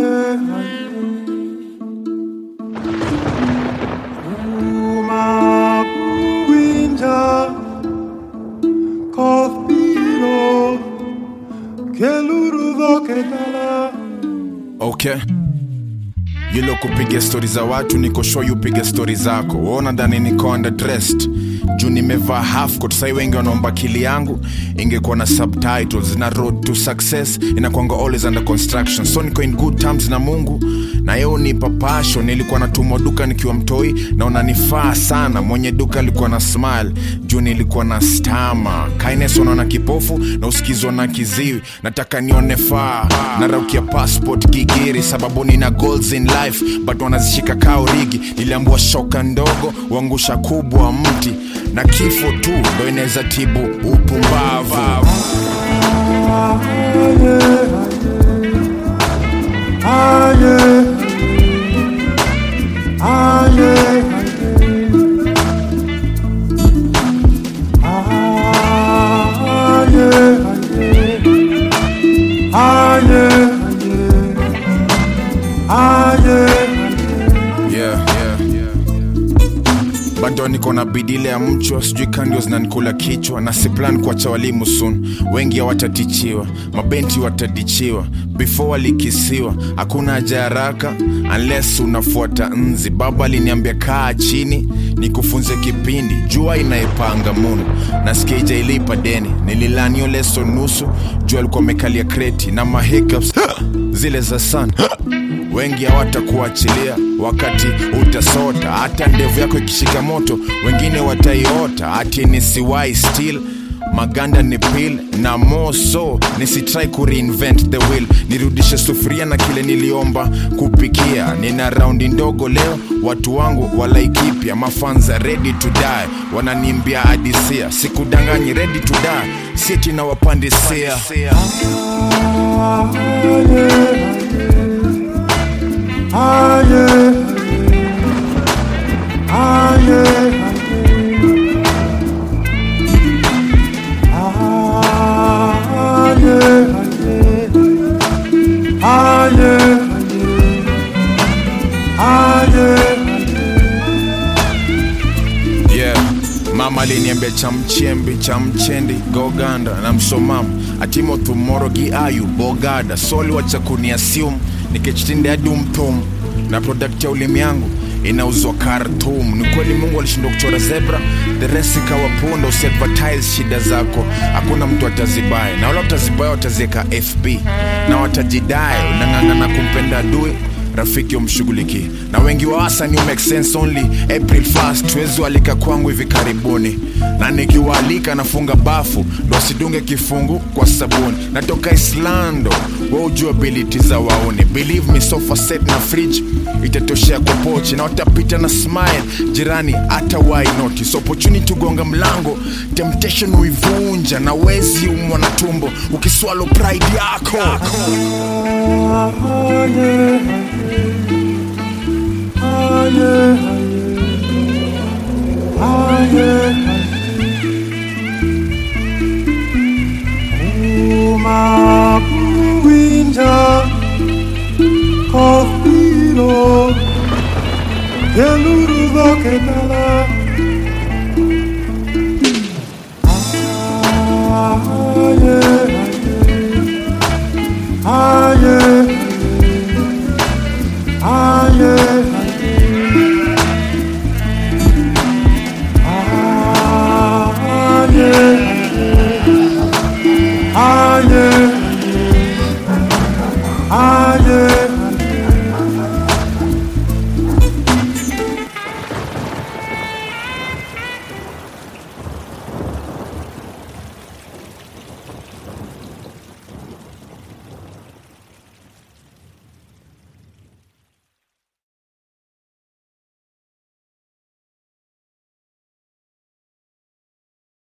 Uma winja koth biro keluru dhoketala okay yilo kupiga stori za watu niko sure you piga stori zako waona dhani niko underdressed juu nimevaa half coat sai wengi wanaomba kili yangu ingekuwa na subtitles na road to success inakwanga always under construction so niko in good terms na mungu na yeye unipa passion nilikuwa natumwa duka nikiwa mtoi na unanifaa sana mwenye duka alikuwa na smile juu nilikuwa na stama kindness unaona kipofu na usikizwa na kiziwi nataka nione faa naraukia passport gigiri sababu nina goals in life but wanazishika kao rigi niliambua shoka ndogo uangusha kubwa mti na kifo tu ndo inaweza tibu upumbavu aye aye aye aye aye yeah, yeah, yeah. bado niko na bidile ya mchwa sijui kandio zinanikula kichwa na siplan kuacha walimu sun wengi hawatatichiwa mabenti watadichiwa before walikisiwa hakuna haja ya haraka unless unafuata nzi baba aliniambia kaa chini nikufunze kipindi jua inaipanga munu nasikia ijailipa deni nililanio leso nusu jua alikuwa amekalia kreti na mahiccups zile za sana wengi hawatakuachilia wakati utasota hata ndevu yako ikishika moto wengine wataiota ati nisiwai still maganda ni pil na moso nisitrai kureinvent the wheel nirudishe sufuria na kile niliomba kupikia nina raundi ndogo leo watu wangu walaikipya mafanza ready to die wananimbia adisia sikudanganyi ready to die siti na wapandisia aye aye aye aye yeah mama aliniambia cha mchembi cha mchendi goganda na msomamu atimothu morogi ayu bogada soli wacha kuniasium nikichitinde hadi umtum na product ya ulimi yangu inauzwa Khartoum. Ni kweli Mungu alishindwa kuchora zebra, the rest ikawa punda. Usiadvertise shida zako, hakuna mtu atazibaya, na wala utazibaya wataziweka FB na watajidai. Unang'ang'ana kumpenda adui rafiki umshughulikie na wengi wa wasani make sense only april 1st tuwezi walika kwangu hivi karibuni na nikiwaalika nafunga bafu ndo asidunge kifungu kwa sabuni natoka islando wa ujua ability za wauni believe me sofa set na fridge itatoshea kwa pochi na watapita na smile jirani hata why notice opportunity gonga mlango temptation uivunja na wezi umwa na tumbo ukiswalo pride yako, yako. Uma winja Kothiro Keluru dhoketala Aye Aye Aye Aye Aye